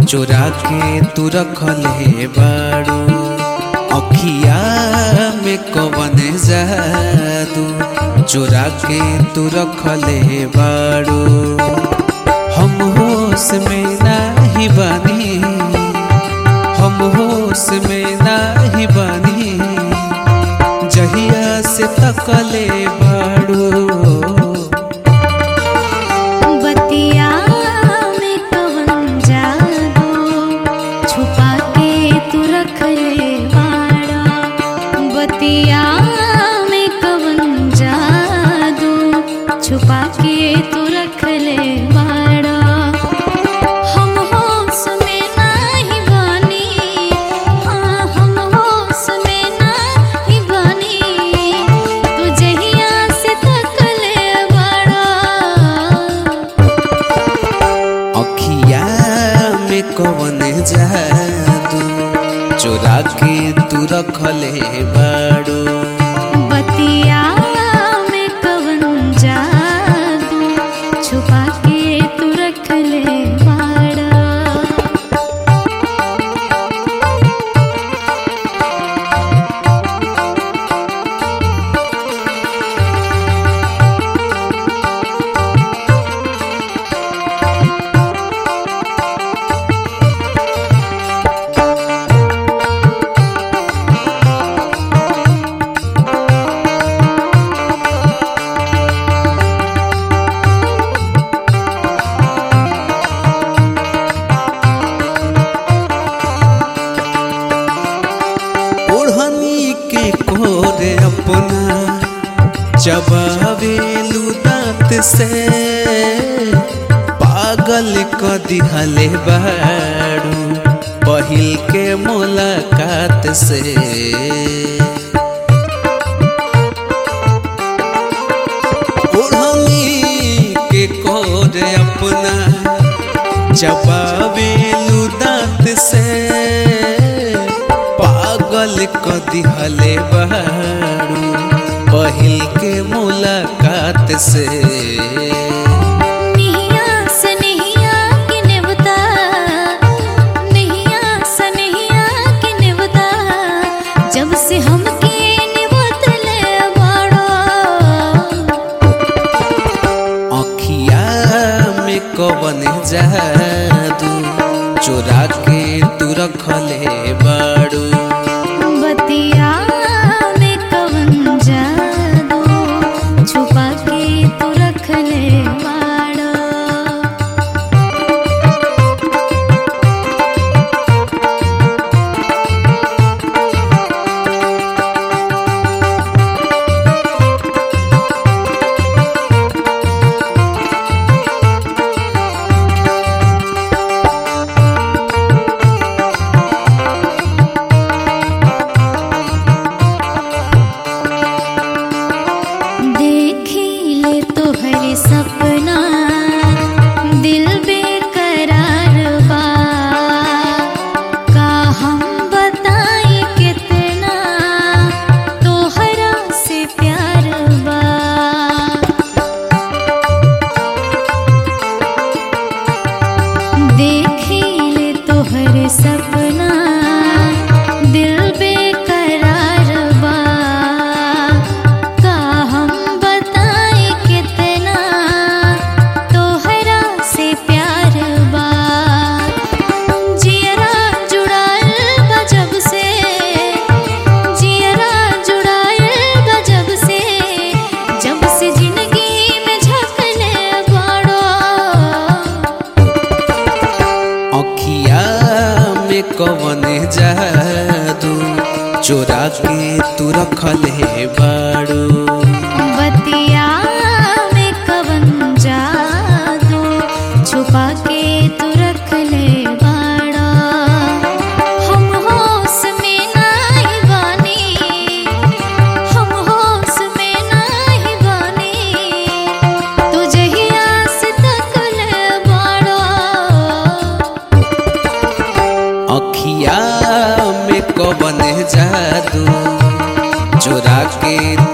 चोरा के तू रखले बाड़ू अखिया में कवन जादू चोरा के तू रखले बाड़ू हम होश में नाही बानी हम होश में नाही बानी जहिया से तकले बाड़ू बतिया में कवन जादू छुपा के तू रख ले बाड़ा बतिया में कवन जादू छुपा के तू रख ले बाड़ा हम होश में नाही बानी हाँ हम होश में नाही बानी तू जहिया से तकले बाड़ा अखिया में कवन जादू चोरा के तू रखले बाड़ू बतिया में कवन जादू छुपा के तू रख ले बाड़ा ओढ़नी के कोरे अपना चबावेलू दांत से पागल क दिहले बाड़ू पहिल के मुलाकात से ओढ़नी के कोरे अपना चबावेलू दांत से पागल क दिहले बाड़ू पहिल के मुलाकात से निहिया से निहिया के नेवता निहिया से निहिया के नेवता जब से हमके नेवत ले बाड़ा अखिया में कवन जादू चोरा के तू रखले बाड़ू बतिया में कवन जादू छुपा के तू रख ले बाड़ा देखी ले तोहर सपना दिल बेकरार बा का हम बताई कितना तोहरा से प्यार बा देखी ले तोहर सपना दिल बेकरार बा का हम बताई कितना तोहरा से प्यार बा जियरा जुड़ाल बा जब से जियरा जुड़ाल बा जब से जब से जिंदगी में झकले बाड़ो अखिया में कवन जादू चोरा के तू रखले बाड़ू बतिया में कवन जादू छुपा के तू रख ले बाड़ा हम होश में नाही बानी हम होश में नाही बानी तू जहिया से तक ले बाड़ा अखिया में कवन जादू चोरा के